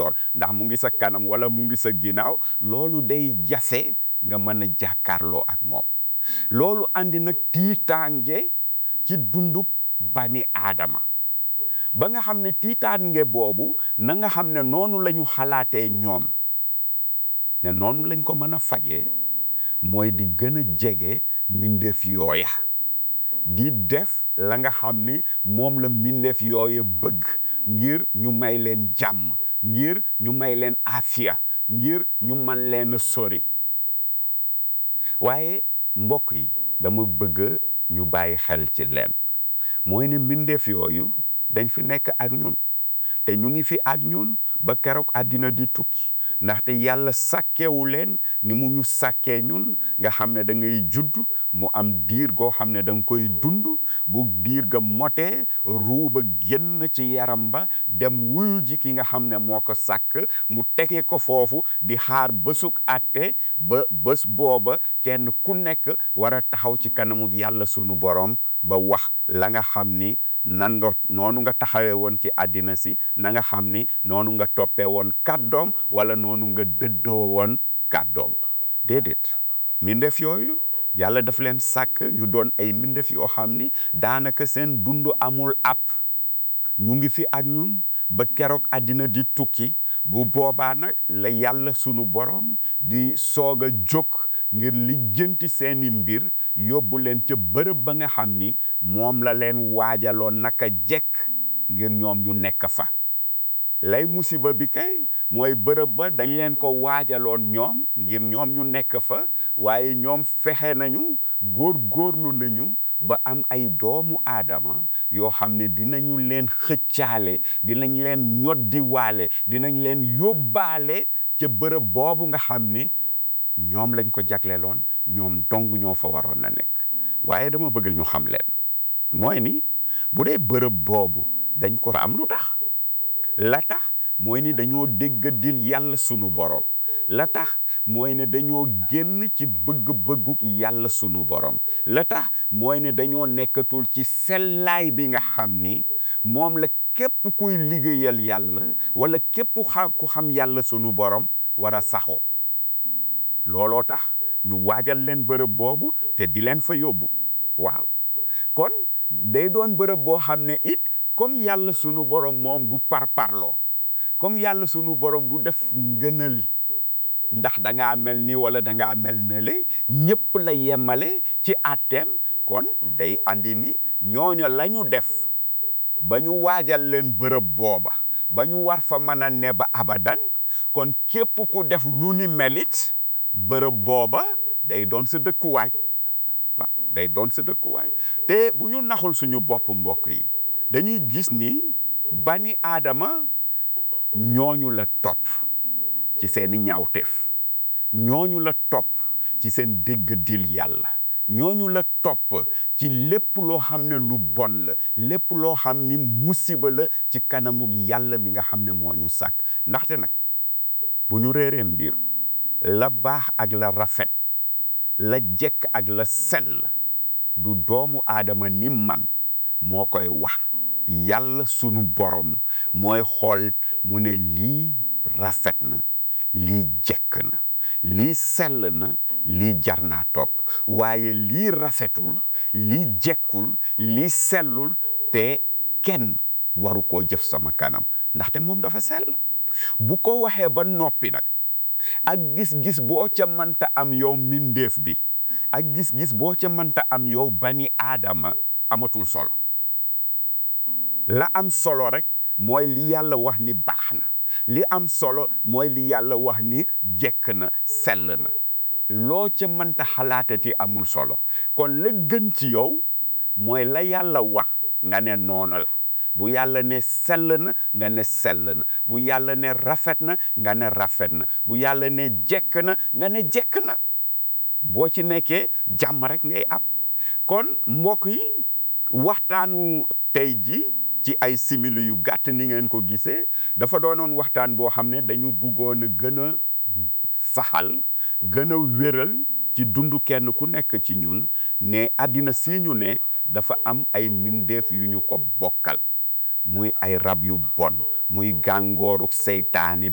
gàllankoor ndax mu ngi sa kanam wala mu ngi sa ginnaaw loolu day jafe nga mën a jàkkaarloo ak moom loolu andi nag tiitaange ci dundub bani aadama ba nga xam ne tiitaange boobu na nga xam ne noonu la ñu xalaatee ñoom ne noonu lañ ko mën a fajee mooy di gën a jege mbindeef yooya di def la nga xam ni moom la mbindeef yooya bëgg ngir ñu may leen jàmm ngir ñu may leen afiya ngir ñu man leen a sori waaye mbokk yi dama bëgg ñu bàyyi xel ci leen mooy ne mbindeef yooyu dañ fi nekk ak ñun te ñu ngi fi ak ñun ba keroog àddina di tukki ndaxte yàlla sàkkewu leen ni mu ñu sàkkee ñun nga xam ne da ngay judd mu am diir goo xam ne da nga koy dund bu diir ga motee ruuba génn ci yaram ba dem wuyu ji ki nga xam ne moo ko sàkk mu tege ko foofu di xaar bésuk àtte ba bés booba kenn ku nekk war a taxaw ci kanamu yàlla sunu borom ba wax la nga xam ni nan nga noonu nga taxawee woon ci àddina si na nga xam ni noonu nga toppee woon kàddoom wala noonu nga dëddoo woon kàddoom déedéet mbindeef yooyu yàlla daf leen sàkk ñu doon ay mbindeef yoo xam ni daanaka seen dund amul app ñu ngi fi ak ñun ba keroog àddina di tukki bu boobaa nag la yàlla sunu borom di soog a jóg ngir lijjanti seeni mbir yóbbu leen ca bërëb ba nga xam ni moom la leen waajaloon naka jekk ngir ñoom ñu nekk fa lay musiba bi kay mooy bërëb ba dañ leen ko waajaloon ñoom ngir ñoom ñu nekk fa waaye ñoom fexe nañu góor góorlu nañu ba am ay doomu aadama yoo xam ne dinañu leen xëccaale dinañ leen ñoddiwaale dinañ leen yóbbaale ca bërëb boobu nga xam ni ñoom lañ ko jagleeloon ñoom dong ñoo fa waroon a nekk waaye dama bëgg ñu xam leen mooy ni bu dee bërëb boobu dañ ko am lu tax la tax mooy ni dañoo déggadil yàlla sunu borom la tax mooy ne dañoo génn ci bëgg-bëgguk yàlla sunu borom la tax mooy ne dañoo nekkatul ci sellaay bi nga xam ni moom la képp kuy liggéeyal yàlla wala képp xa ku xam yàlla sunu borom war a saxoo looloo tax ñu waajal leen bërëb boobu te di leen fa yóbbu waaw kon day doon bërëb boo xam ne it comme yàlla sunu borom moom du parparloo comme yàlla sunu borom du def ngënal ndax da ngaa mel ni wala da ngaa mel ne le ñëpp la yemale ci àtteem kon day andi ni ñooñu la ñu def ba ñu waajal leen bërëb booba ba ñu war fa mën a ne ba abadan kon képp ku def lu ni melit bërëb booba day doon sa dëkkuwaay waaw day doon sa dëkkuwaay te bu ñu naxul suñu bopp mbokk yi dañuy gis ni bani aadama ñooñu la topp ci seeni ñaawteef ñooñu la topp ci seen dégg dil yàlla ñooñu la topp ci lépp loo xam ne lu bon la lépp loo xam ni musiba la ci kanamu yàlla mi nga xam ne moo ñu sàkk ndaxte nag bu ñu réeree mbir la baax ak la rafet la jekk ak la sell du doomu aadama ni man moo koy wax yàlla sunu borom mooy xool mu ne lii rafet na lii jekk na lii sell na lii jar naa topp waaye lii rafetul lii jekkul lii sellul te kenn waru koo jëf sama kanam ndaxte moom dafa sell bu ko waxee ba noppi nag ak gis-gis boo ca mënta am yow mbindeef bi ak gis-gis boo ca mënta am yow bani aadama amatul solo la am solo rek mooy li yàlla wax ni baax na li am solo mooy li yàlla wax ni jekk na sell na loo ca mënta xalaatati amul solo kon la gën ci yow mooy la yàlla wax nga ne noonu la bu yàlla ne sell na nga ne sell na bu yàlla ne rafet na nga ne rafet na bu yàlla ne jekk na nga ne jekk na boo ci nekkee jàmm rek ngay am kon mbokk yi waxtaanu tey ji ci ay simili yu gàtt ni ngeen ko gisee dafa doonoon waxtaan boo xam ne dañu bëggoon a gën a saxal gën a wéral ci dundu kenn ku nekk ci ñun ne àddina si ñu ne dafa am ay mbindeef yu ñu ko bokkal muy ay rab yu bon muy gàngooru seytaani